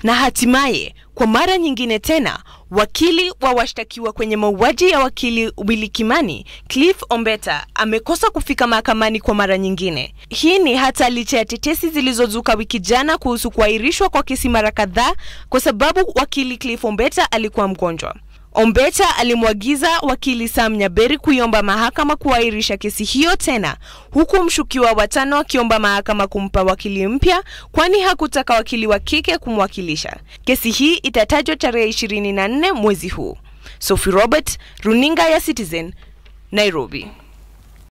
Na hatimaye kwa mara nyingine tena, wakili wa washtakiwa kwenye mauaji ya wakili Willy Kimani, Cliff Ombeta, amekosa kufika mahakamani kwa mara nyingine. Hii ni hata licha ya tetesi zilizozuka wiki jana kuhusu kuahirishwa kwa kesi mara kadhaa kwa sababu wakili Cliff Ombeta alikuwa mgonjwa. Ombeta alimwagiza wakili Sam Nyaberi kuiomba mahakama kuahirisha kesi hiyo tena, huku mshukiwa wa tano akiomba mahakama kumpa wakili mpya, kwani hakutaka wakili wa kike kumwakilisha. Kesi hii itatajwa tarehe 24 mwezi huu. Sophie Robert, runinga ya Citizen, Nairobi.